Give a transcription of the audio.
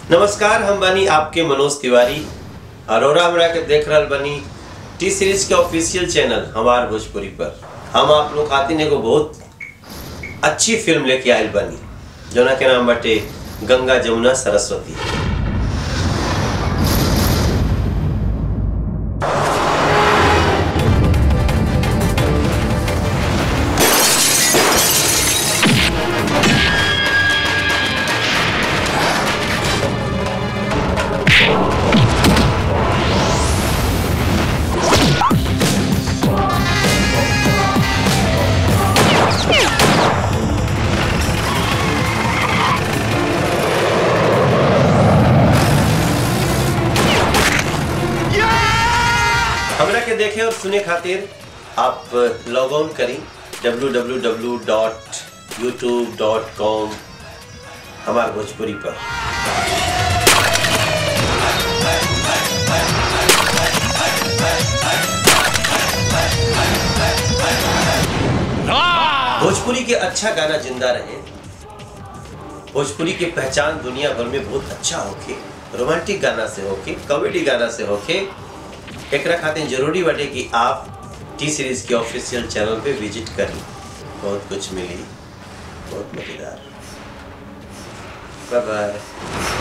नमस्कार हम बनी आपके मनोज तिवारी अरोरा हमरा के देख रहल बनी टी सीरीज के ऑफिशियल चैनल हमार भोजपुरी पर हम आप लोग खातिर एगो बहुत अच्छी फिल्म लेके आयल बनी जोना के नाम बाटे गंगा जमुना सरस्वती हमरा के देखे और सुने खातिर आप लॉग ऑन करी www.youtube.com हमार भोजपुरी पर भोजपुरी के अच्छा गाना जिंदा रहे भोजपुरी की पहचान दुनिया भर में बहुत अच्छा होके रोमांटिक गाना से होके कॉमेडी गाना से होके एकरा खातिर जरूरी बाटे कि आप टी सीरीज के ऑफिशियल चैनल पे विजिट करी बहुत कुछ मिली बहुत मजेदार बाय बाय